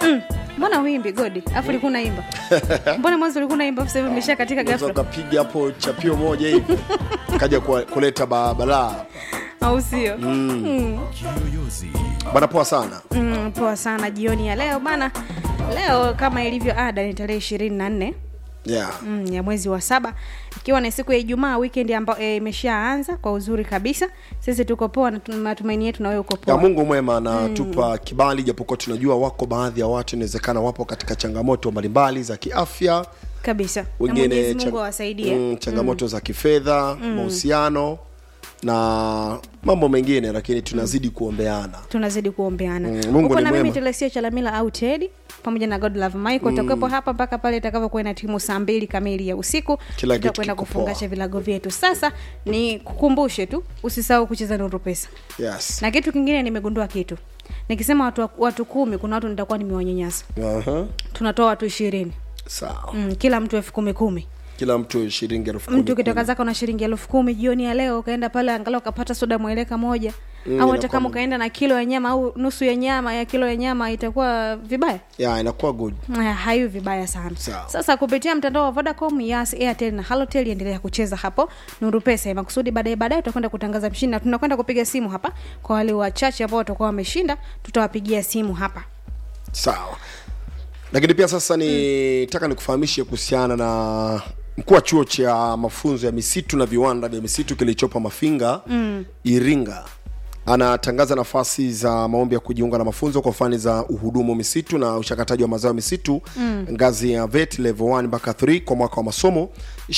mbona uimbi godi afu ulikuwa unaimba mbona mwanzo ulikuwa unaimba afu sasa hivi umesha katika Unaweza ghafla ukapiga hapo chapio moja hivi kaja kwa- kuleta ba- balaa au sio mm. bana poa sana mm, poa sana jioni ya leo bana leo kama ilivyo ada ni tarehe ishirini na nne yeah. mm, ya mwezi wa saba ikiwa ni siku ya ijumaa weekend ambayo e, imeshaanza kwa uzuri kabisa sisi tuko poa na tuna matumaini yetu na wewe uko ya poa mungu mwema anatupa kibali japokuwa tunajua wako baadhi ya watu inawezekana wapo katika changamoto mbalimbali za kiafya kabisa na wengine mwenyezi chang- mungu awasaidie mm, changamoto za kifedha mahusiano na mambo mengine lakini tunazidi kuombeana tunazidi kuombeana Mm, Mungu Uko ni na mimi mwema. telesia chalamila au tedi pamoja na god love michael utakuwepo hapa mpaka pale itakavyokuwa na timu saa mbili kamili ya usiku Kila kitu tutakwenda kiko kufungasha poa. vilago vyetu sasa ni kukumbushe tu usisahau kucheza nuru pesa yes. na kitu kingine nimegundua kitu nikisema watu, watu kumi kuna watu nitakuwa nimewanyanyasa Aha. tunatoa watu ishirini sawa mm, kila mtu elfu kumi kumi kila mtu shilingi elfu kumi mtu ukitoka zako na shilingi elfu kumi jioni ya leo ukaenda pale angalau ukapata soda mweleka moja Mm, au hata inakuwa kama mu- ukaenda na kilo ya nyama au nusu ya nyama ya kilo ya nyama itakuwa vibaya ya inakuwa good Aya, hayo vibaya sana Sawa. sasa kupitia mtandao wa vodacom yas airtel na halotel endelea kucheza hapo nuru pesa ya makusudi baadaye baadaye tutakwenda kutangaza mshindi na tunakwenda kupiga simu hapa kwa wale wachache ambao watakuwa wameshinda tutawapigia simu hapa sawa lakini pia sasa nitaka nikufahamishe kuhusiana na mkuu wa chuo cha mafunzo ya misitu na viwanda vya misitu kilichopo mafinga mm. iringa anatangaza nafasi za maombi ya kujiunga na mafunzo kwa fani za uhudumu misitu na uchakataji wa mazao ya misitu mm. ngazi ya vet level 1 mpaka 3 kwa mwaka wa masomo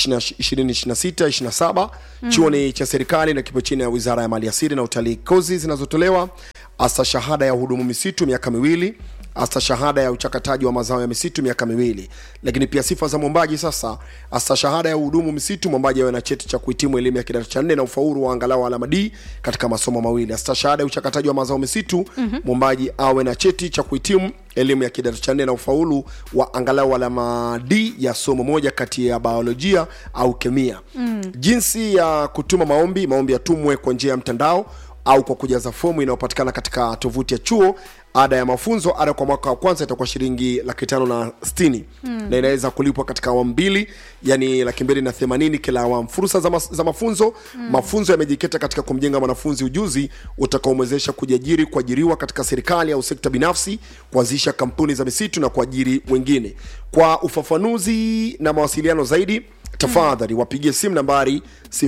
2026 27 mm. chuo ni cha serikali na kipo chini ya wizara ya maliasili na utalii kozi zinazotolewa hasa shahada ya uhudumu misitu miaka miwili hasa shahada ya uchakataji wa mazao ya misitu miaka miwili lakini pia sifa za mwombaji sasa hasa shahada ya uhudumu misitu mwombaji awe na cheti cha kuhitimu elimu ya kidato cha nne na ufaulu wa angalau alama d katika masomo mawili hasa shahada ya uchakataji wa mazao misitu mwombaji awe na cheti cha kuhitimu elimu ya kidato cha nne na ufaulu wa angalau alama d ya somo moja kati ya biolojia au kemia mm. jinsi ya kutuma maombi maombi yatumwe kwa njia ya mtandao au kwa kujaza fomu inayopatikana katika tovuti ya chuo ada ya mafunzo ada kwa mwaka wa kwanza itakuwa shilingi laki tano na stini mm. na inaweza kulipwa katika awamu mbili yani laki mbili na themanini kila awamu fursa za, mas, za mafunzo mm. mafunzo yamejikita katika kumjenga mwanafunzi ujuzi utakaomwezesha kujiajiri kuajiriwa katika serikali au sekta binafsi kuanzisha kampuni za misitu na kuajiri wengine kwa ufafanuzi na mawasiliano zaidi tafadhali wapigie simu nambari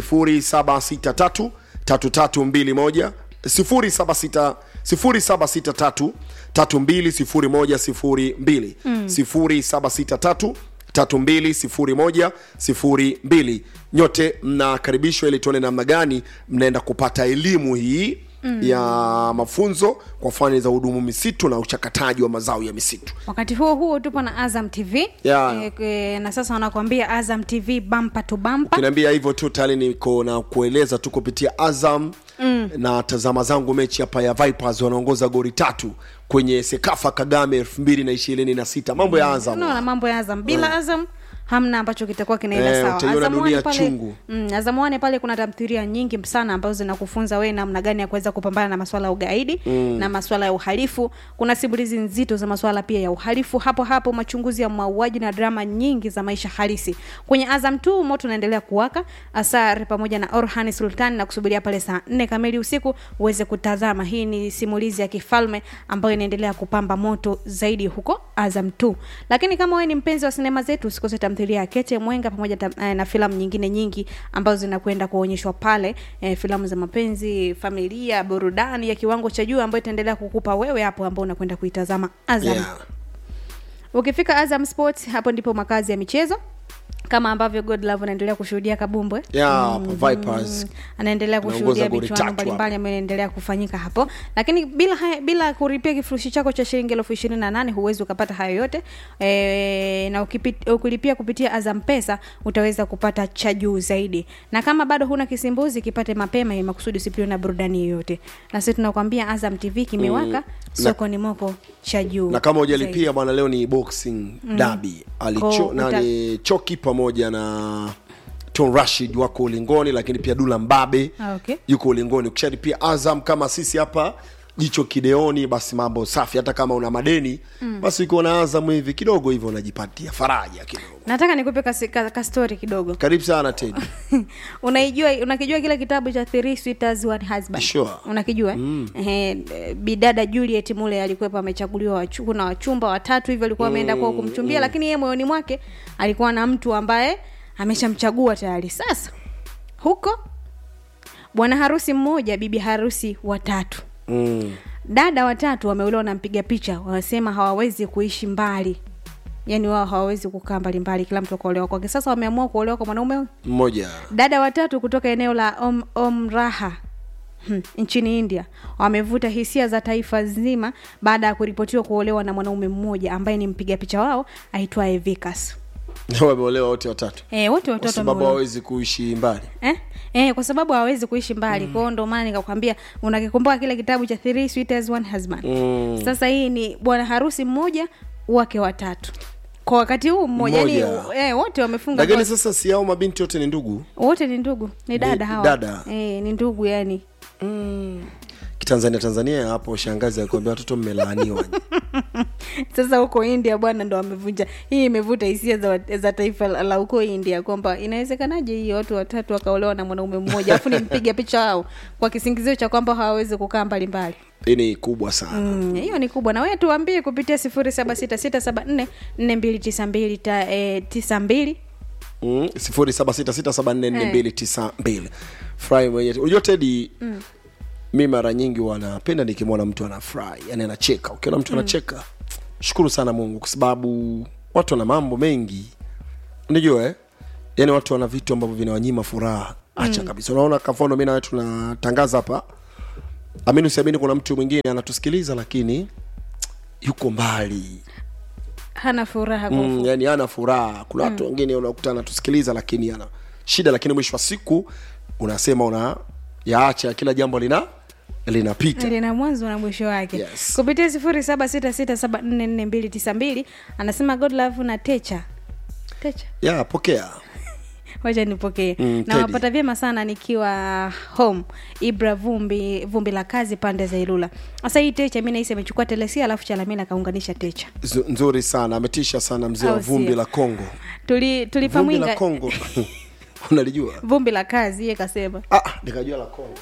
0763 3321 076 0763 320102 0763 320102 nyote mnakaribishwa ili tuone namna gani mnaenda kupata elimu hii mm. ya mafunzo kwa fani za hudumu misitu na uchakataji wa mazao ya misitu wakati huo huo tupo na azam tv Yeah. e, e, na sasa wanakuambia azam tv bampa tu bampa kinaambia hivyo tu tayari niko na kueleza tu kupitia azam mm. na tazama zangu mechi hapa ya vipers wanaongoza gori tatu kwenye sekafa kagame elfu mbili na ishirini na sita mambo ya azam unaona mambo ya azam bila azam hamna ambacho kitakuwa kinaenda Eh, sawa utaiona Azam dunia One pale, chungu. mm, Azam One pale kuna tamthilia nyingi sana ambazo zinakufunza wewe namna gani ya kuweza kupambana na maswala ya ugaidi mm. na maswala ya uhalifu kuna simulizi nzito za maswala pia ya uhalifu hapo hapo machunguzi ya mauaji na drama nyingi za maisha halisi kwenye azam tu moto unaendelea kuwaka asar pamoja na orhan sultan na kusubiria pale saa nne kamili usiku uweze kutazama hii ni simulizi ya kifalme ambayo inaendelea kupamba moto zaidi huko azam tu lakini kama wewe ni mpenzi wa sinema zetu usikose tamthilia ya kete mwenga pamoja tam, eh, na filamu nyingine nyingi ambazo zinakwenda kuonyeshwa pale eh, filamu za mapenzi familia burudani ya kiwango cha juu ambayo itaendelea kukupa wewe hapo ambao unakwenda kuitazama azam yeah. ukifika azam sports hapo ndipo makazi ya michezo kama ambavyo godlove anaendelea kushuhudia kabumbwe Yeah, Vipers. anaendelea Anaongoza kushuhudia goli michuano tatu mbalimbali ambayo inaendelea kufanyika hapo lakini bila haya, bila kulipia kifurushi chako cha shilingi elfu ishirini na nane huwezi ukapata hayo yote e, na ukipit, ukilipia kupitia azam pesa utaweza kupata cha juu zaidi na kama bado huna kisimbuzi kipate mapema ili makusudi usipiliwe na burudani yoyote na sisi tunakwambia azam tv kimewaka Mm. sokoni mwako cha juu na kama zaidi. hujalipia bwana leo ni boxing mm. dabi Ko- alicho uta- nani choki pamoja na Tom Rashid wako ulingoni lakini pia Dula Mbabe Ah, okay. yuko ulingoni ukishalipia Azam kama sisi hapa jicho kideoni basi mambo safi hata kama una madeni mm. basi ukiwa na azamu hivi kidogo hivyo unajipatia faraja kidogo nataka nikupe kasi- ka, ka story kidogo karibu sana tedi unaijua unakijua kile kitabu cha Three Sweethearts One Husband Sure. unakijua mm. eh, bidada Juliet mule alikuwepo amechaguliwa wachu, kuna wachumba watatu hivyo alikuwa ameenda kwao kumchumbia lakini yeye moyoni mwake alikuwa na mtu ambaye ameshamchagua tayari sasa huko bwana harusi mmoja bibi harusi watatu mm. dada watatu wameolewa na mpiga picha wanasema hawawezi kuishi mbali yaani wao hawawezi kukaa mbalimbali kila mtu akaolewa kwake sasa wameamua kuolewa kwa mwanaume huyu. mmoja dada watatu kutoka eneo la om, omraha hmm, nchini india wamevuta hisia za taifa zima baada ya kuripotiwa kuolewa na mwanaume mmoja ambaye ni mpiga picha wao aitwaye vikas wameolewa wote watatu e, wote kwa watoto sababu wameolewa. hawawezi kuishi mbali eh? Eh, kwa sababu hawezi kuishi mbali mm. kwao ndo maana nikakwambia unakikumbuka kile kitabu cha Three Sweethearts One Husband Mm. sasa hii ni bwana harusi mmoja wake watatu kwa wakati huu mmoja yani Mmoja. eh, wote wamefunga lakini ndoa. sasa si hao mabinti wote ni ndugu wote ni ndugu ni dada hawa dada. eh, ni ndugu yani kitanzania tanzania hapo shangazi akuambia watoto mmelaaniwa sasa huko india bwana ndo wamevunja hii imevuta hisia za, za taifa la la huko india kwamba inawezekanaje hii watu watatu wakaolewa na mwanaume mmoja alafu nimpiga picha wao kwa kisingizio cha kwamba hawawezi kukaa mbalimbali hii ni kubwa sana Mm, hiyo ni kubwa na wewe tuambie kupitia sifuri saba sita sita saba nne nne mbili tisa mbili ta- eh, tisa mbili Mm, sifuri saba sita sita saba nne nne mbili tisa mbili furahi mwenyewe unajua tedi mi mara nyingi wanapenda nikimwona mtu anafurahi yani anacheka ukiona mtu anacheka shukuru sana mungu kwa sababu watu wana mambo mengi unajua eh? yani watu wana vitu ambavyo vinawanyima furaha acha kabisa unaona kafano mi nawe tunatangaza hapa amini usiamini kuna mtu mwingine anatusikiliza lakini yuko mbali hana furaha kwa mm, yani ana furaha kuna watu wengine unakuta anatusikiliza lakini ana shida lakini mwisho wa siku unasema una yaacha kila jambo lina linapita lina mwanzo na mwisho wake Yes. kupitia sifuri saba sita sita saba nne nne mbili tisa mbili anasema godlove na techa techa ya pokea wacha nipokee Mm, na Teddy. wapata vyema sana nikiwa home ibra vumbi vumbi la kazi pande za ilula sasa hii techa mi nahisi amechukua telesia alafu chalamila akaunganisha techa Z- nzuri sana ametisha sana mzee wa Au vumbi sio? la kongo tuli vumbi la tulipamwinga kongo unalijua vumbi la kazi iye kasema ah, nikajua la kongo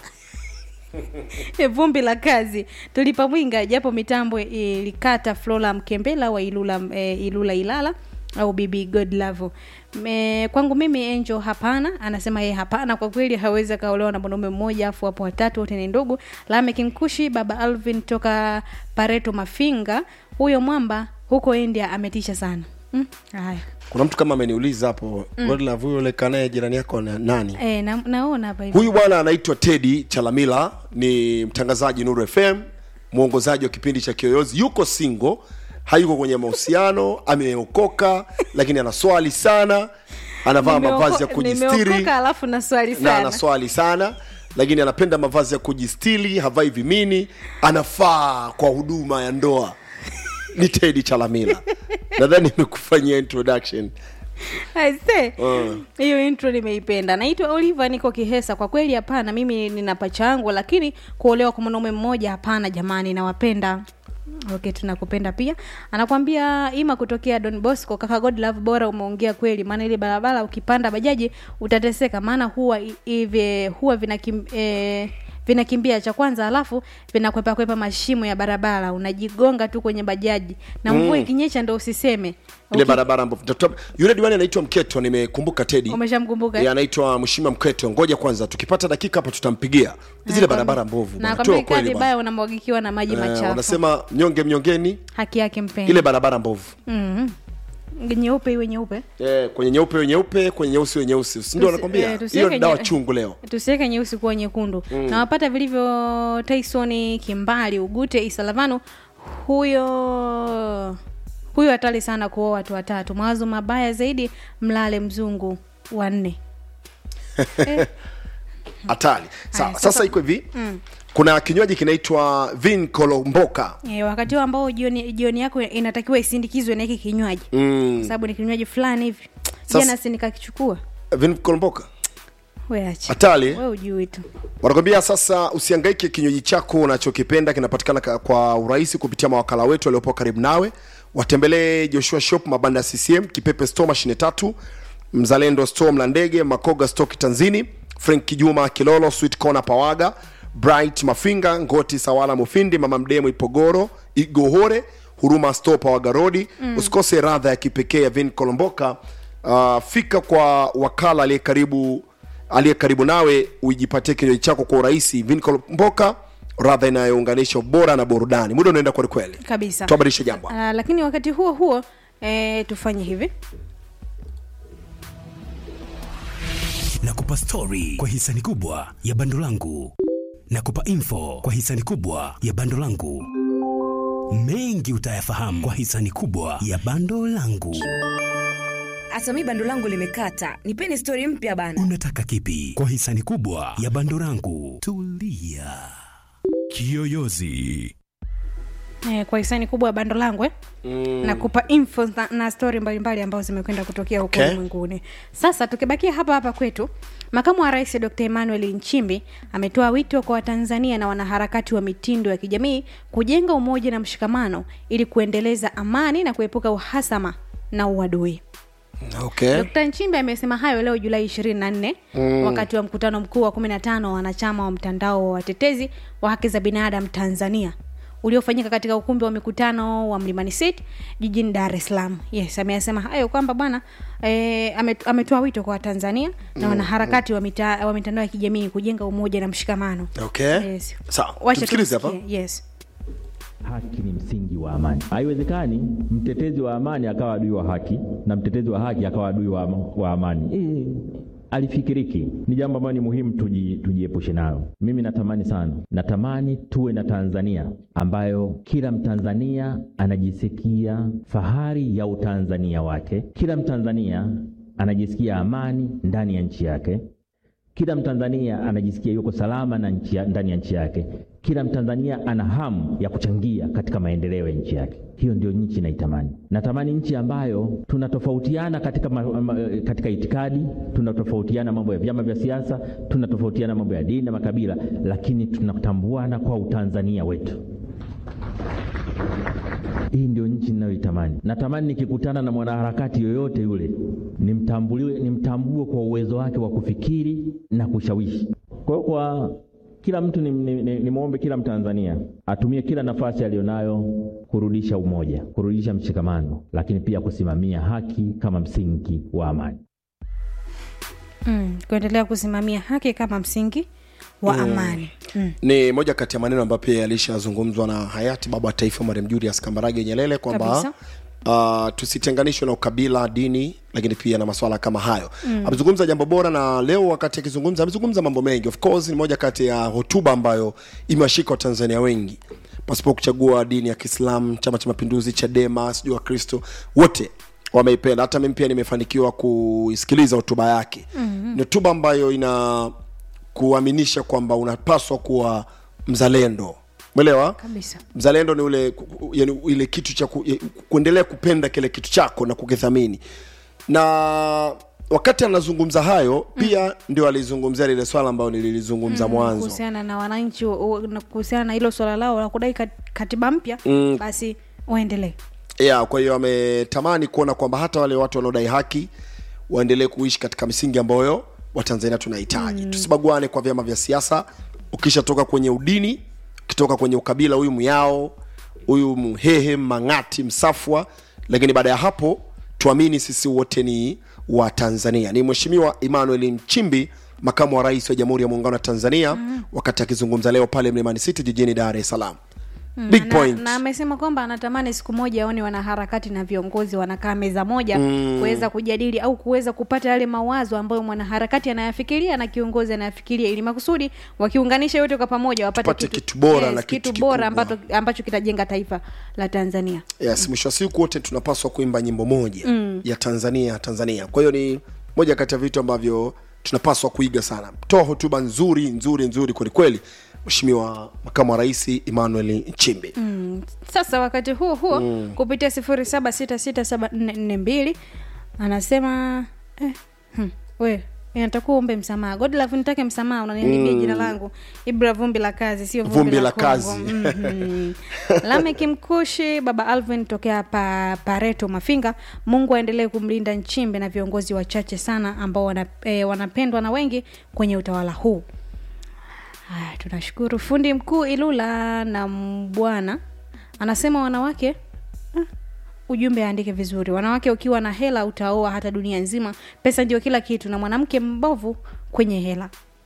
E, vumbi la kazi tulipa mwinga japo mitambo ilikata flora mkembela wa ilula e, ilula ilala au bibi godlavo Me, kwangu mimi angel hapana anasema yeye hapana kwa kweli hawezi akaolewa na mwanaume mmoja afu wapo watatu wote ni ndugu lamek mkushi baba alvin toka pareto mafinga huyo mwamba huko india ametisha sana mm? haya kuna mtu kama ameniuliza hapo mm. huyo leka naye jirani yako na nani e, na, naona hapa hivi huyu bwana anaitwa tedi chalamila ni mtangazaji nuru fm mwongozaji wa kipindi cha kiyoyozi yuko single hayuko kwenye mahusiano ameokoka lakini ana swali sana anavaa Nimeoko- mavazi ya kujistiri nimeokoka alafu na swali na sana ana swali sana lakini anapenda mavazi ya kujistili havai vimini anafaa kwa huduma ya ndoa ni tedi chalamila nadhani imekufanyia introduction Aise, Mm. hiyo intro nimeipenda naitwa oliver niko kihesa kwa kweli hapana mimi nina pacha yangu lakini kuolewa kwa mwanaume mmoja hapana jamani nawapenda okay tunakupenda pia anakwambia ima kutokea don bosco kaka god love bora umeongea kweli maana ile barabara ukipanda bajaji utateseka maana huwa i- hivi huwa vinakim, eh, vinakimbia cha kwanza alafu vinakwepa kwepa mashimo ya barabara unajigonga tu kwenye bajaji na mvua ikinyesha ndo usiseme ile Uki- barabara ambapo tuta- yule diwani anaitwa mketo nimekumbuka tedi umeshamkumbuka Eh, anaitwa mheshimiwa mkweto ngoja kwanza tukipata dakika hapa tutampigia zile barabara mbovu na bwana. kwambia Toa kweli kazi bwana. baya unamwagikiwa na maji Eh, machafu wanasema mnyonge mnyongeni haki yake mpenda ile barabara mbovu mm nyeupe iwe nyeupe eh, kwenye nyeupe iwe nyeupe kwenye nyeusi iwe nyeusi Si ndio Tusi- anakwambia eh, tusiweke hiyo ni dawa nye- chungu leo tusiweke nyeusi kuwa nyekundu mm. na wapata vilivyo tyson kimbali ugute isalavano huyo huyo hatari sana kuoa watu watatu mawazo mabaya zaidi mlale mzungu wanne hatari Sa, Haya, sasa, sasa- iko hivi kuna kinywaji kinaitwa vin kolomboka e, wakati huo ambao jioni, jioni yako inatakiwa isindikizwe na hiki kinywaji mm. sababu ni kinywaji fulani hivi Sasa- jana si nikakichukua vin kolomboka we acha hatari we ujui tu wanakwambia sasa usiangaike kinywaji chako unachokipenda kinapatikana ka- kwa urahisi kupitia mawakala wetu waliopo karibu nawe watembelee joshua shop mabanda ya ccm kipepe store mashine tatu mzalendo store mlandege makoga stoki tanzini frank kijuma kilolo sweet corner pawaga bright mafinga ngoti sawala mufindi mama mdemo ipogoro igohore huruma store pawaga rodi mm. usikose radha ya kipekee ya vin kolomboka uh, fika kwa wakala aliye karibu aliye karibu nawe ujipatie kinywaji chako kwa urahisi vinkolomboka radha inayounganisha ubora na burudani muda unaenda kwelikweli kabisa tuabadilishe jambo uh, lakini wakati huo huo eh, tufanye hivi nakupa stori kwa hisani kubwa ya bando langu nakupa info kwa hisani kubwa ya bando langu mengi utayafahamu kwa hisani kubwa ya bando langu hata mi bando langu limekata nipeni stori mpya bana unataka kipi kwa hisani kubwa ya bando langu tulia kiyoyozi eh, kwa hisani kubwa ya bando langu eh? mm. nakupa info na, na stori mbalimbali ambazo zimekwenda kutokea huko Okay. ulimwenguni sasa tukibakia hapa hapa kwetu makamu wa rais dr emmanuel nchimbi ametoa wito kwa watanzania na wanaharakati wa mitindo ya kijamii kujenga umoja na mshikamano ili kuendeleza amani na kuepuka uhasama na uadui okay. Dkt. Nchimbi amesema hayo leo Julai 24 mm. wakati wa mkutano mkuu wa 15 wa wanachama wa mtandao wa watetezi wa haki za binadamu Tanzania uliofanyika katika ukumbi wa mikutano wa Mlimani City jijini Dar es Salaam. Yes, ameyasema hayo kwamba bwana e, ametoa wito kwa Watanzania na wanaharakati wa, mita, wa mitandao ya kijamii kujenga umoja na mshikamano. okay. Yes. sawa Wacha tumsikilize hapa tumsikie. Yes. Haki ni msingi wa amani. Haiwezekani mtetezi wa amani akawa adui wa haki na mtetezi wa haki akawa adui wa, wa amani. E, alifikiriki. Ni jambo ambalo ni muhimu tuji, tujiepushe nalo. Mimi natamani sana, natamani tuwe na Tanzania ambayo kila Mtanzania anajisikia fahari ya utanzania wake, kila Mtanzania anajisikia amani ndani ya nchi yake, kila Mtanzania anajisikia yuko salama na nchi ya, ndani ya nchi yake. Kila Mtanzania ana hamu ya kuchangia katika maendeleo ya nchi yake. Hiyo ndio nchi naitamani. Natamani nchi ambayo tunatofautiana katika, ma, ma, katika itikadi, tunatofautiana mambo ya vyama vya siasa, tunatofautiana mambo ya dini na makabila, lakini tunatambuana kwa utanzania wetu. Hii ndio nchi ninayoitamani. Natamani nikikutana na mwanaharakati yoyote yule nimtambuliwe, nimtambue kwa uwezo wake wa kufikiri na kushawishi. Kwa hiyo kwa kila mtu nimwombe ni, ni, nimwombe kila Mtanzania atumie kila nafasi aliyonayo kurudisha umoja, kurudisha mshikamano, lakini pia kusimamia haki kama msingi wa amani. Mm, kuendelea kusimamia haki kama msingi wa amani. Mm. ni moja kati ya maneno ambayo pia yalishazungumzwa na hayati baba wa taifa marehemu Julius Kambarage Nyerere kwamba uh, tusitenganishwe na ukabila, dini, lakini pia na masuala kama hayo mm. Amezungumza jambo bora, na leo wakati akizungumza amezungumza mambo mengi. Of course ni moja kati ya hotuba ambayo imewashika Watanzania wengi pasipo kuchagua dini ya Kiislamu, Chama cha Mapinduzi, Chadema, sijui Wakristo wote wameipenda. Hata mimi pia nimefanikiwa kuisikiliza hotuba yake mm-hmm. Ni hotuba ambayo ina kuaminisha kwamba unapaswa kuwa mzalendo mwelewa Kabisa. mzalendo ni ule ku- yani ile kitu cha ku, ya- kuendelea kupenda kile kitu chako na kukithamini na wakati anazungumza hayo pia ndio alizungumzia lile swala ambayo nililizungumza mwanzo kuhusiana na wananchi wa- wa- na kuhusiana na hilo swala lao la kudai kat- katiba mpya Mm. basi waendelee yeah, kwa hiyo ametamani kuona kwamba hata wale watu wanaodai haki waendelee kuishi katika misingi ambayo watanzania tunahitaji mm. tusibaguane kwa vyama vya siasa ukishatoka kwenye udini ukitoka kwenye ukabila huyu myao huyu mhehe mang'ati msafwa lakini baada ya hapo tuamini sisi wote ni wa tanzania ni mheshimiwa emmanuel nchimbi makamu wa rais wa jamhuri ya muungano wa tanzania mm. wakati akizungumza leo pale mlimani city jijini dar es salaam big na, point na amesema kwamba anatamani siku moja aone wanaharakati na viongozi wanakaa meza moja mm. kuweza kujadili au kuweza kupata yale mawazo ambayo mwanaharakati anayafikiria na kiongozi anayafikiria ili makusudi wakiunganisha yote kwa pamoja wapate Tupate kitu bora na kitu, kitu bora kikubwa. ambacho, ambacho kitajenga taifa la tanzania yes mwisho wa siku wote tunapaswa kuimba nyimbo moja mm. ya tanzania tanzania kwa hiyo ni moja kati ya vitu ambavyo tunapaswa kuiga sana toa hotuba nzuri nzuri nzuri kwelikweli mheshimiwa makamu wa rais emmanuel nchimbi mm. sasa wakati huo huo mm. kupitia sifuri saba sita sita saba nne nne mbili anasema eh, hmm, we inatakuwa umbe msamaha godlove nitake msamaha unaniharibia jina langu ibra vumbi la kazi sio vumbi, Vumbi la, la Kongo. kazi. Mhm. lameki mkushi baba alvin tokea pa, pareto mafinga mungu aendelee kumlinda nchimbe na viongozi wachache sana ambao wana, eh, wanapendwa na wengi kwenye utawala huu haya tunashukuru fundi mkuu ilula na mbwana anasema wanawake ah, ujumbe aandike vizuri wanawake ukiwa na hela utaoa hata dunia nzima pesa ndio kila kitu na mwanamke mbovu kwenye hela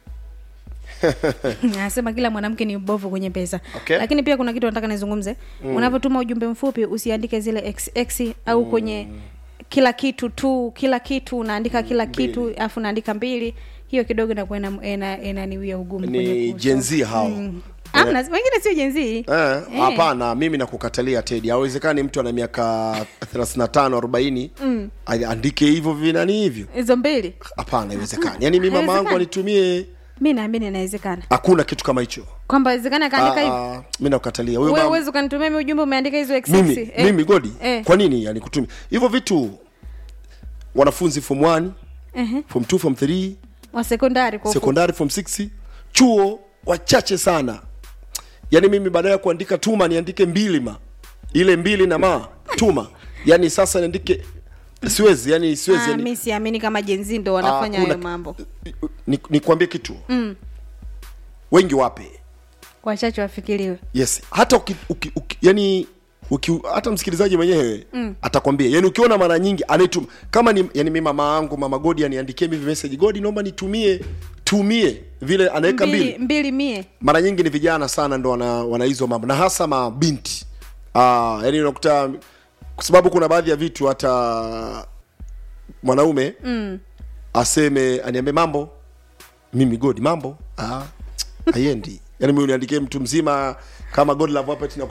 anasema kila mwanamke ni mbovu kwenye pesa Okay. lakini pia kuna kitu nataka nizungumze mm. unavyotuma ujumbe mfupi usiandike zile xx au mm. kwenye kila kitu tu kila kitu unaandika kila kitu alafu unaandika mbili hiyo kidogo inakuwa ina- ina- inaniwia ugumu kwenye ni kusoma. jenzi hao Amna, wengine sio jenzii Eh, hapana mimi nakukatalia tedi hawezekani mtu ana miaka 35 40 mm. andike hivyo vinani hivyo hizo mbili hapana haiwezekani yaani mi mama yangu Haiwezekani. anitumie mi naamini inawezekana hakuna kitu kama hicho kwamba wezekani akaandika hivi Ah, ah, mi nakukatalia huyo wewe mama- uwezi ukanitumia mi ujumbe umeandika hizo XX. mimi Eh, mimi godi eh, kwa nini yani kutumia hivyo vitu wanafunzi form 1 ehe. form 2 form 3 wa sekondari kwa ufupi. sekondari form 6 chuo wachache sana yaani mimi baada ya kuandika tuma niandike mbili ma ile mbili na ma tuma yaani sasa niandike siwezi yani siwezi Ah, yani, mi siamini kama jenzi ndo wanafanya hakuna- hayo mambo ni, nikwambie kitu mm. wengi wape wachache wafikiriwe yes hata uki, uki, uki, yani uki, hata msikilizaji mwenyewe mm. atakwambia yani ukiona mara nyingi anaituma kama ni yani mi mama yangu mama godi aniandikie hivi message godi naomba nitumie tumie vile anaweka mbili mbili, mbili mie mara nyingi ni vijana sana ndo wana, wana hizo mambo na hasa mabinti ah, yani unakuta kwa sababu kuna baadhi ya vitu hata mwanaume mm. aseme aniambie mambo mimi godi mambo ah, haiendi yani mi uniandikie mtu mzima kama god love hapa tina